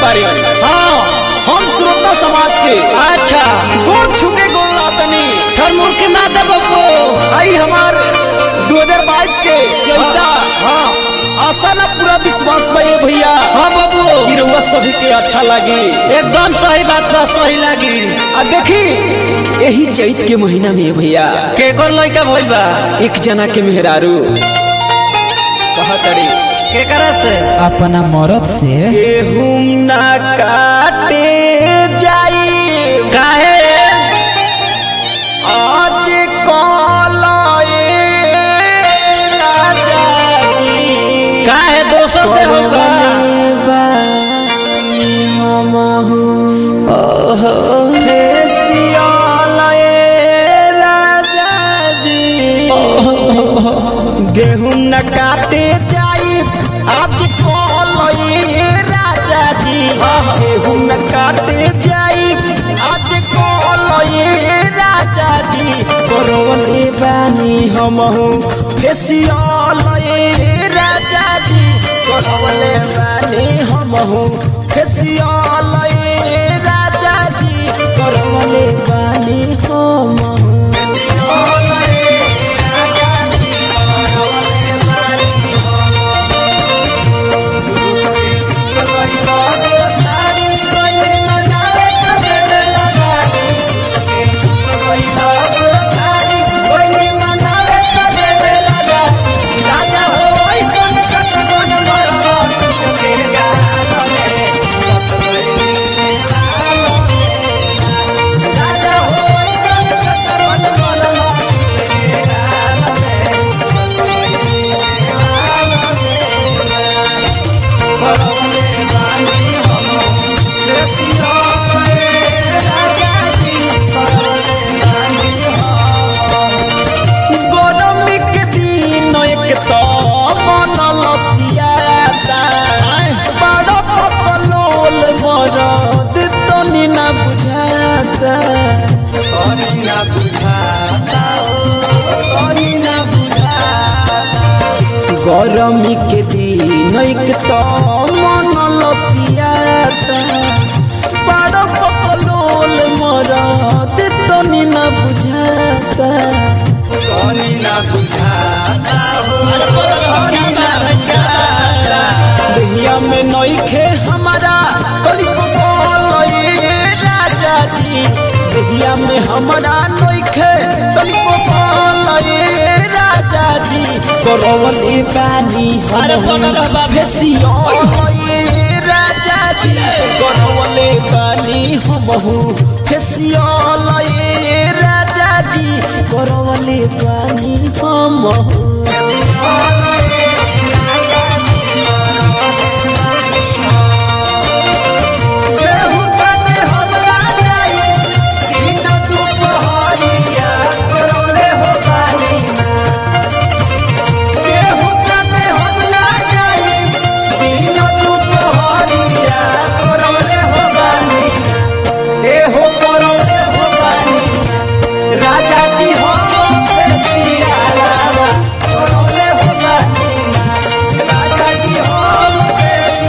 बारी हाँ हम श्रोता समाज के अच्छा गोड़ छुके गोड़ लातनी ठरमुर के माता बप्पो आई हमार 2022 के चौथा हाँ आशा ना पूरा विश्वास बा ये भैया हाँ बाबू कि रउआ सभी के अच्छा लगी एकदम सही बात बा सही लागी आ देखी यही चैत के महीना में भैया के कोन लइका भइल बा एक जना के मेहरारू कहतड़ी के करा से अपना मरद से गेहूं ना काटे जाई काहे आज कलाए राजा जी काहे दोसर से होगा गेहूं न काटे जाई आज कलई राजा जी गेहूं न काटे जाई आज कलई राजा जी करवले बानी हमहू फेसियल राजा जी करवले बानी हमहू फेसियल राजा जी करवले बानी हमहू गरमी के दिन एक तो बनल सियाता बड़ा पपलोल मरद तनी ना बुझाता तनी ना बुझाता तनी ना बुझाता गरमी के दिन एक तो मनल सियाता बड़ा पपलोल मरद तनी ना बुझाता तनी ना बुझाता दुनिया में नइखे हमारा कलिको बोलई राजा जी दुनिया में हमारा नइखे कलिको बोलई राजा जी करवले बानी अरे फोटो रहबा। फेसियो राजा जी करवले बानी हमहू फेसियो राजा जी करवले बानी हमहू राजा जी हो राजा जी हो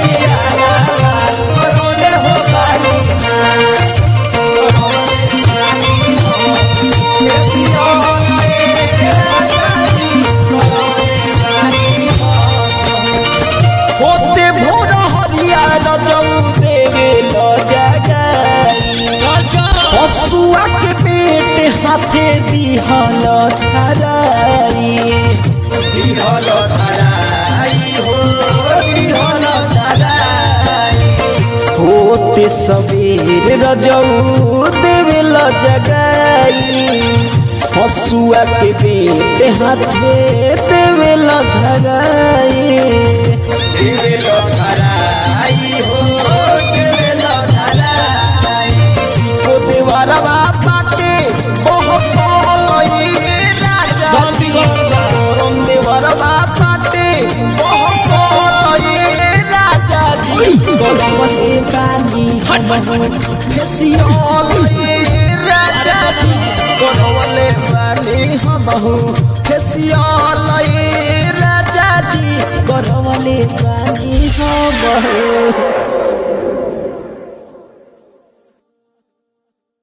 होते भोर हरिया रजऊ देवे ल जगाई हसुआ के पेट हाथे दिहल धराई दिहल धराई हो दिहल धराई होते सवेर रजऊ देवे ल जगाई हसुआ के पेट हाथे देवे ल धराई देवे ल धराई हो देवे ल धराई सिको देवरवा बाटे ओहो कोलई राजा बापी गो। रोम देवरवा बाटे ओहो कोलई राजा जी गोलवले बानी हमहु फेसियल राजा जी गोलवले बानी हमहु फेसियल राजा जी गोलवले बानी हमहु